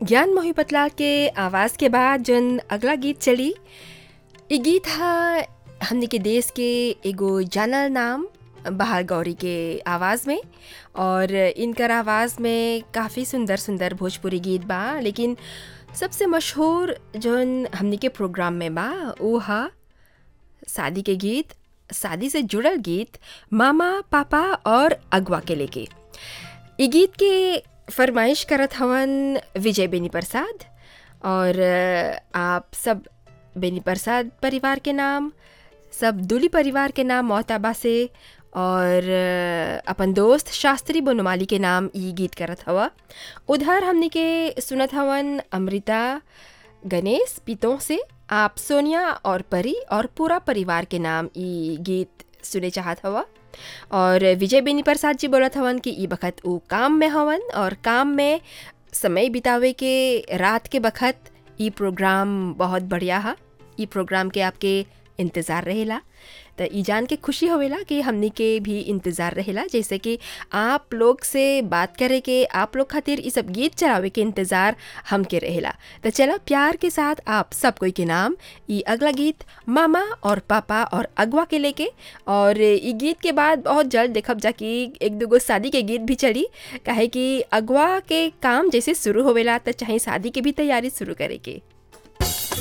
ज्ञान मोहिपतलाल के आवाज़ के बाद जौन अगला गीत चली इ गीत ह हमनी के देश के एगो जानल नाम बहार गौरी के आवाज़ में और इनकर आवाज़ में काफ़ी सुंदर सुंदर भोजपुरी गीत बा लेकिन सबसे मशहूर जौन हमनी के प्रोग्राम में बा ऊ ह शादी के गीत शादी से जुड़ल गीत मामा पापा और अगवा के लेके इ गीत के फरमाइश करत हवन विजय बेनी प्रसाद और आप सब बेनी प्रसाद परिवार के नाम सब दूली परिवार के नाम मोहताबा से और अपन दोस्त शास्त्री बनोमाली के नाम ई गीत करत हवा उधर हमनी के सुनत हवन अमृता गणेश पितों से आप सोनिया और परी और पूरा परिवार के नाम ई गीत सुने चाहत हवा और विजय बेनी प्रसाद जी बोलत हवन कि ई बखत ऊ काम में हवन और काम में समय बितावे के रात के बखत ई प्रोग्राम बहुत बढ़िया हा ई प्रोग्राम के आपके इंतज़ार रहेला तो ई जान के खुशी होवेला कि हमनी के भी इंतज़ार रहेला जैसे कि आप लोग से बात करे के आप लोग खातिर ई सब गीत चलावे के इंतज़ार हमके रहेला तो चलो प्यार के साथ आप सब कोई के नाम ई अगला गीत मामा और पापा और अगवा के लेके और ई गीत के बाद बहुत जल्द देखब जा कि एक दूगो शादी के गीत भी चली काहे कि अगवा के काम जैसे शुरू होवेला तो चाहे शादी के भी तैयारी शुरू करे के